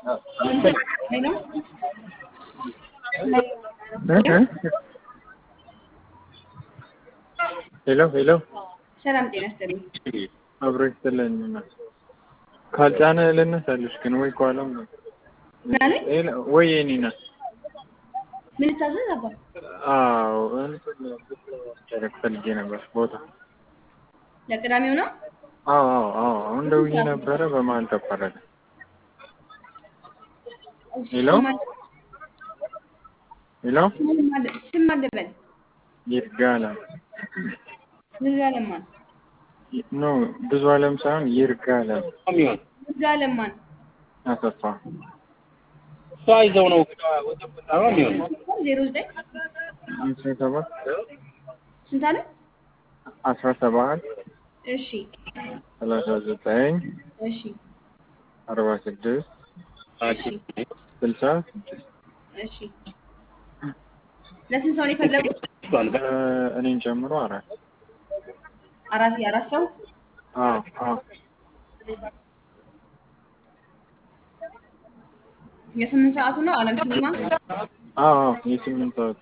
ሄሎ ሄሎ ሄሎ ሰላም ጤና ይስጥልኝ። አብሮ ይስጥልኝ። ካልጫነ ልነሳልሽ ግን ወይ ኳለም ነው ምን አለኝ? ወይ የኔ ናት። ምን ልታዘዝ አባ? አዎ ጨረቅ ፈልጌ ነበር ቦታ። ለቅዳሜው ነው? አዎ አዎ አዎ አሁን ደውዬ ነበረ በመሀል ተቋረጠ። ሄሎ ሄሎ ስም አለበል ይርጋለም ይርጋለማን ኖ ብዙ አለም ሳይሆን ይርጋለም ይርጋለማን አሰፋ እሷ ይዘው ነው የሚሆነው። ዜሮ ዘጠኝ አስራ ሰባት ስንት አለ? አስራ ሰባት እሺ ሰላሳ ዘጠኝ እሺ አርባ ስድስት እሺ ስልሳ ስድስት እሺ ለስንት ሰው ነው የፈለጉት? እኔን ጨምሮ አራት አራት የአራት ሰው አዎ አዎ የስምንት ሰዓቱ ነው አለም ሲኒማ። አዎ አዎ የስምንት ሰዓት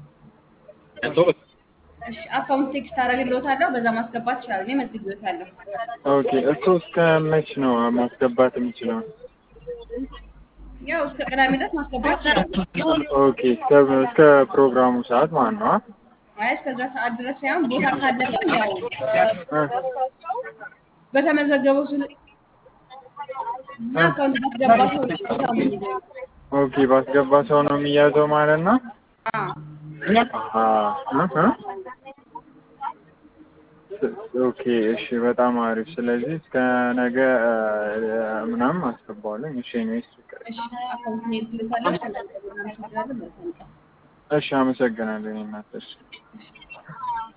እሺ አካውንት ቴክስት አደርግልዎታለሁ በዛ ማስገባት ይችላል። እኔ መዝግቤዎታለሁ። ኦኬ እሱ እስከ መች ነው ማስገባት የምችለው? ያው እስከ ቅዳሜ ድረስ ማስገባት ይችላል። ኦኬ እስከ እስከ ፕሮግራሙ ሰዓት ማለት ነው። አይ እስከዛ ሰዓት ድረስ ሳይሆን ቦታ ካለቀም ያው በተመዘገበው ስል እና አካውንት ባስገባ ሰው ነው ቦታው የሚይዘው። ኦኬ ባስገባ ሰው ነው የሚያዘው ማለት ነው። አዎ አሃ አሃ ኦኬ እሺ፣ በጣም አሪፍ። ስለዚህ እስከ ነገ ምናምን አስገባዋለኝ። እሺ ነው እሱ። እሺ አካውንት ነው ይልካለሁ። እናመሰግናለን። መልካም ቀን። እሺ፣ አመሰግናለሁ እናት። እሺ